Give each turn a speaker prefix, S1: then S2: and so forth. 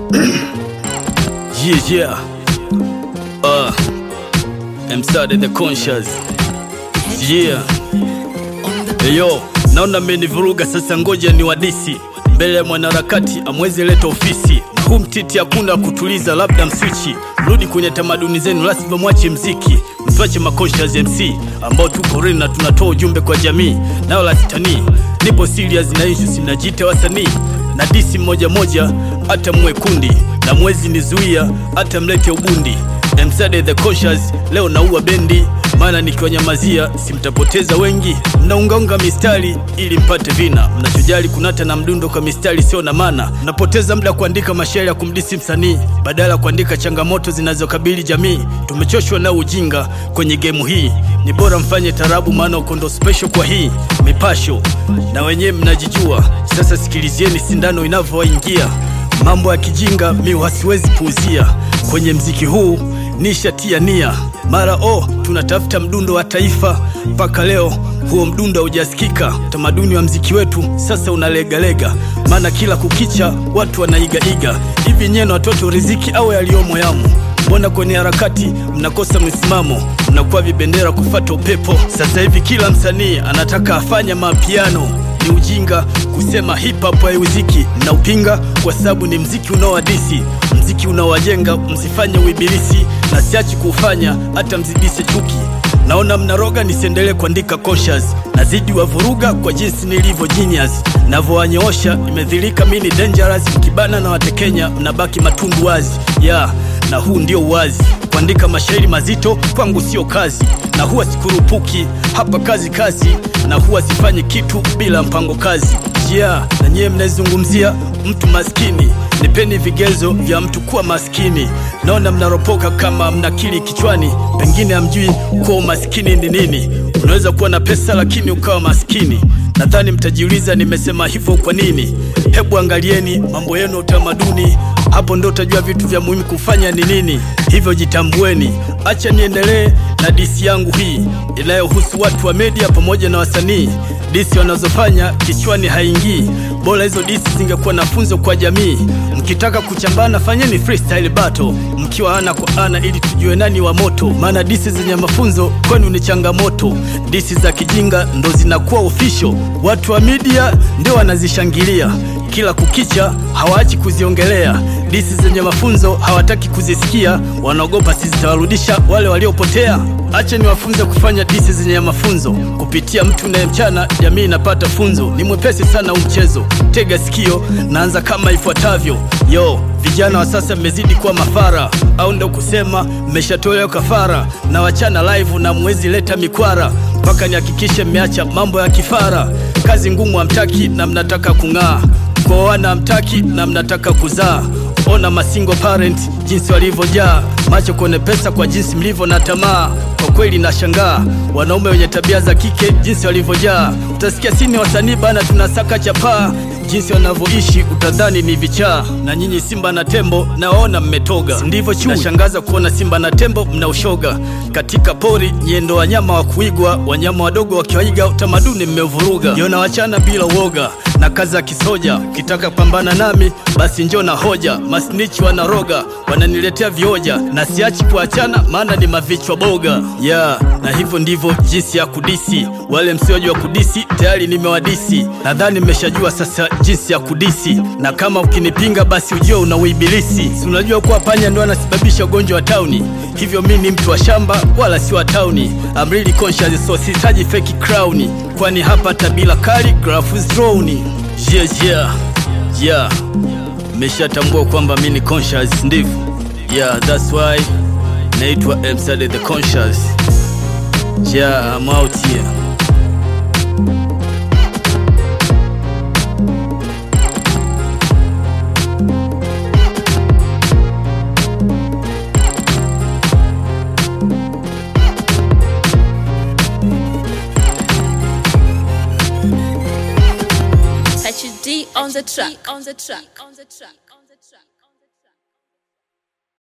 S1: Yeah, yeah. Uh, I'm sorry, the conscious. Yeah. Eyo, naona mmenivuruga sasa, ngoja ni wadisi mbele ya mwanaharakati amwezi leta ofisi na huu mtiti hakuna kutuliza, labda mswichi rudi kwenye tamaduni zenu, lazima mwache mziki, msiwache makonscious MC ambao tuko real na tunatoa ujumbe kwa jamii, nao la sitanii. Nipo serious na issues, najiita wasanii na disi moja moja, hata mwe kundi na mwezi nizuia, hata mlete ubundi Msade the conscious, leo naua bendi, maana nikiwanyamazia simtapoteza wengi. Mnaungaunga mistari ili mpate vina, mnachojali kunata na mdundo kwa mistari sio na maana. Mnapoteza muda kuandika mashairi ya kumdisi msanii badala ya kuandika changamoto zinazokabili jamii. Tumechoshwa na ujinga kwenye gemu hii, ni bora mfanye tarabu, maana uko ndo special kwa hii mipasho, na wenyewe mnajijua. Sasa sikilizieni sindano inavyowaingia mambo ya kijinga mi wasiwezi puuzia kwenye mziki huu nishatia nia mara oh, tunatafuta mdundo wa taifa mpaka leo huo mdundo haujasikika utamaduni wa mziki wetu sasa unalegalega maana kila kukicha watu wanaigaiga hivi nyeno watoto riziki au yaliyomo yamo mbona kwenye harakati mnakosa msimamo mnakuwa vibendera kufata upepo sasa hivi kila msanii anataka afanye mapiano ni ujinga kusema hip hop haiuziki na upinga kwa sababu ni mziki unaowadisi mziki unaowajenga msifanye uibilisi na siachi kuufanya hata mzidishe chuki naona mnaroga nisiendelee kuandika conscious nazidi wavuruga kwa jinsi nilivyo genius navyowanyoosha imedhirika mi ni dangerous mkibana na watekenya mnabaki matundu wazi ya yeah, na huu ndio uwazi kuandika mashairi mazito kwangu sio kazi na huwa sikurupuki hapa kazi kazi na huwa sifanyi kitu bila mpango kazi yeah, na nyiye mnaizungumzia mtu maskini nipeni vigezo vya mtu kuwa maskini naona mnaropoka kama mnakili kichwani pengine hamjui kuwa umaskini ni nini unaweza kuwa na pesa lakini ukawa maskini nadhani mtajiuliza nimesema hivyo kwa nini hebu angalieni mambo yenu ya utamaduni hapo ndo utajua vitu vya muhimu kufanya ni nini hivyo jitambueni acha niendelee na disi yangu hii inayohusu watu wa media pamoja na wasanii disi wanazofanya kichwani haingii bora hizo disi zingekuwa na funzo kwa jamii mkitaka kuchambana fanyeni freestyle battle mkiwa ana kwa ana ili tujue nani wa moto maana disi zenye mafunzo kwenu ni changamoto disi za kijinga ndo zinakuwa official watu wa media ndio wanazishangilia kila kukicha hawaachi kuziongelea disi zenye mafunzo hawataki kuzisikia wanaogopa sizitawarudisha wale waliopotea acha niwafunze kufanya disi zenye mafunzo kupitia mtu unayemchana jamii inapata funzo ni mwepesi sana huu mchezo tega sikio naanza kama ifuatavyo yo vijana wa sasa mmezidi kuwa mafara au ndo kusema mmeshatolewa kafara na wachana live na mwezi leta mikwara mpaka nihakikishe mmeacha mambo ya kifara kazi ngumu hamtaki na mnataka kung'aa kuoana hamtaki na mnataka kuzaa ona masingo parent jinsi walivyojaa macho kwenye pesa kwa jinsi mlivyo na tamaa kwa kweli nashangaa wanaume wenye tabia za kike jinsi walivyojaa utasikia sini wasanii bana tunasaka chapaa jinsi wanavyoishi utadhani ni vichaa na nyinyi simba na tembo nawaona mmetoga ndivyo chui nashangaza kuona simba na tembo mna ushoga katika pori nyendo wanyama wa kuigwa wanyama wadogo wakiwaiga utamaduni mmeuvuruga yona wachana bila uoga na kazi ya kisoja ukitaka pambana nami basi njo na hoja masnichi wanaroga wananiletea vioja na siachi kuachana maana ni mavichwa boga ya yeah, na hivyo ndivyo jinsi ya kudisi wale msiojua kudisi tayari nimewadisi nadhani mmeshajua sasa jinsi ya kudisi na kama ukinipinga basi ujue una uibilisi si unajua kuwa panya ndo anasababisha ugonjwa wa tauni hivyo mi ni mtu wa shamba wala si wa tauni I'm really conscious so sihitaji feki crown kwani hapa tabila kali grafu drone yeah, yeah, yeah. meshatambua kwamba mi ni conscious ndivyo yeah that's why naitwa Msade the conscious yeah I'm out here
S2: HD on the track. On the track. On the track.